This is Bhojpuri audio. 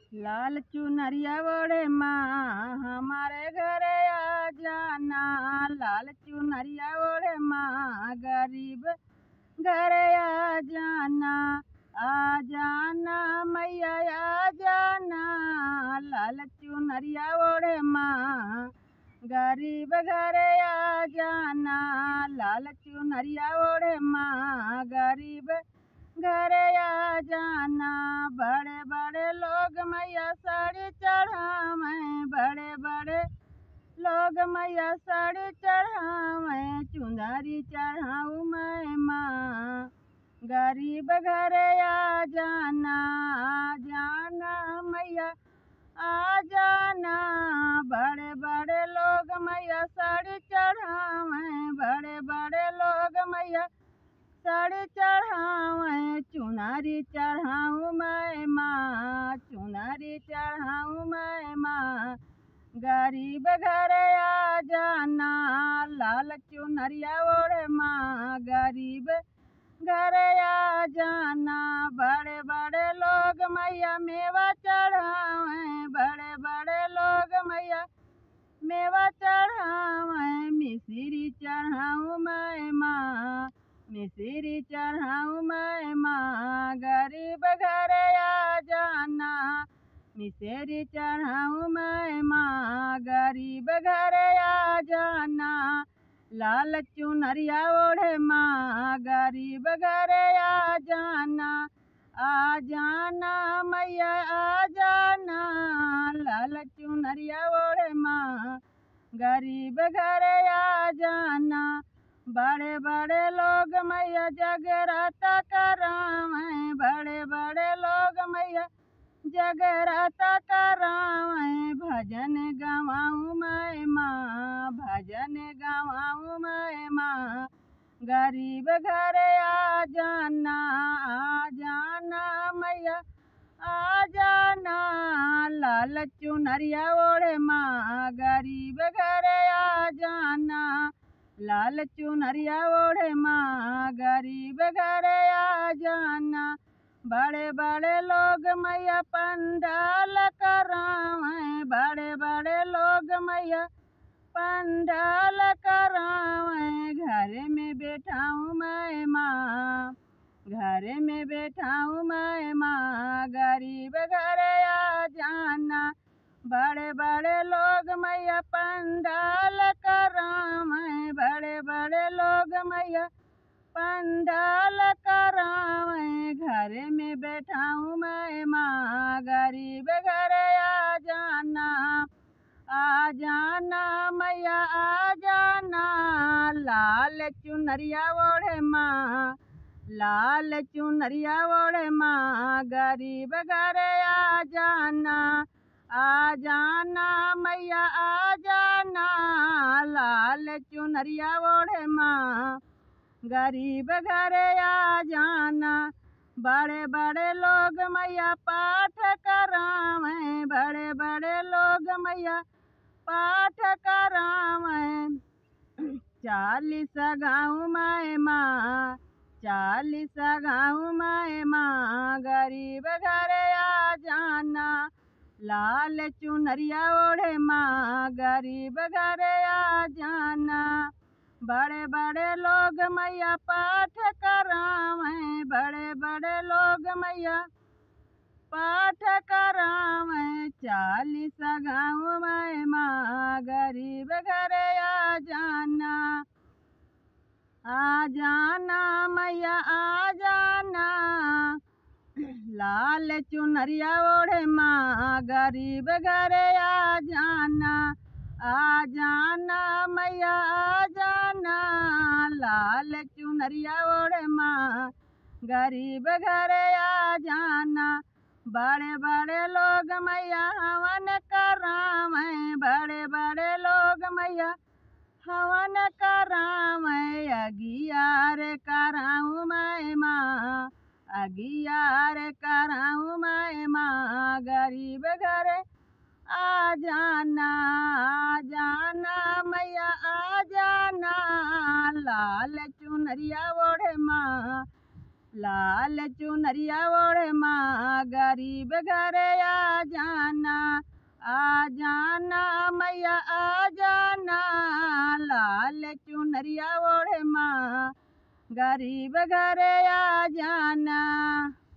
लाल चुनरिया ओढ़े माँ हमारे घरे आ जाना लाल चुनरिया ओढ़े माँ गरीब घरे आ जाना आ जाना मैया आ जाना लाल चुनरिया ओढ़े माँ गरीब घरे आ जाना लाल चुनरिया ओढ़े माँ गरीब घरे आ जाना बड़े बड़े लोग मैया साड़ी चढ़ावे बड़े बड़े लोग मैया साड़ी चढ़ावे चुनरी चढ़ाऊ मैं माँ गरीब घरे आ जाना आ जाना मैया आ जाना बड़े बड़े लोग मैया साड़ी चढ़ावे बड़े बड़े लोग मैया साड़ी चढ़ावे चुनरी चढ़ाऊ मैं माँ चुनरी चढ़ाऊ मैं माँ गरीब घरे आ जाना लाल चुनरिया ओढ़े माँ गरीब घरे आ जाना बड़े बड़े लोग मैया मेवा चढ़ावे बड़े बड़े लोग मैया मेवा चढ़ावे मिश्री चढ़ाऊ मैं माँ मिश्री चढ़ाऊ मैं माँ गरीब घरे आ जाना मिश्री चढ़ाऊ मैं माँ गरीब घरे आ जाना लाल चुनरिया ओढ़े माँ गरीब घरे आ जाना आ जाना मैया आ जाना लाल चुनरिया ओढ़े माँ गरीब घरे आ जाना बड़े बड़े लोग मैया जगराता करावे बड़े बड़े लोग मैया जगराता करावे भजन गवाऊँ मैं माँ भजन गवाऊँ मैं माँ गरीब घरे आ जाना आ जाना मैया आ जाना लाल चुनरिया ओढ़े माँ गरीब घरे आ जाना लाल चुनरिया ओढ़े माँ गरीब घरे आ जाना बड़े बड़े लोग मैया पंडाल करावे बड़े बड़े लोग मैया पंडाल करावे घर में बैठाऊँ मैं माँ घर में बैठाऊँ मैं माँ गरीब घरे आ जाना बड़े बड़े लोग मैया पंडाल करावे बड़े बड़े लोग मैया पंडाल करावे घर में बैठाऊँ मैं माँ गरीब घरे आ जाना आ जाना मैया आ जाना लाल चुनरिया ओढ़े माँ लाल चुनरिया ओढ़े माँ गरीब घरे आ जाना आ जाना मैया आ जाना लाल चुनरिया ओढ़े माँ गरीब घरे आ जाना बड़े बड़े लोग मैया पाठ करावे बड़े बड़े लोग मैया पाठ करावे चालीस गाँव मैं माँ चालीस गाँव मैं माँ गरीब घरे आ जाना लाल चुनरिया ओढ़े माँ गरीब घरे आ जाना बड़े बड़े लोग मैया पाठ करावे बड़े बड़े लोग मैया पाठ करावे चालीस गाँव में माँ गरीब घरे आ जाना आ जाना मैया आ जाना लाल चुनरिया ओढ़े माँ गरीब घरे आ जाना आ जाना मैया आ जाना लाल चुनरिया ओढ़े माँ गरीब घरे आ जाना बड़े बड़े लोग मैया हवन करावे बड़े बड़े लोग मैया हवन करावे अगियार कराऊँ मैं माँ अगियार कराऊँ मैं माँ गरीब घरे आ जाना आ जाना मैया आ जाना लाल चुनरिया ओढ़े माँ लाल चुनरिया ओढ़े माँ गरीब घरे आ जाना आ जाना मैया आ जाना लाल चुनरिया ओढ़े माँ गरीब घरे आ जाना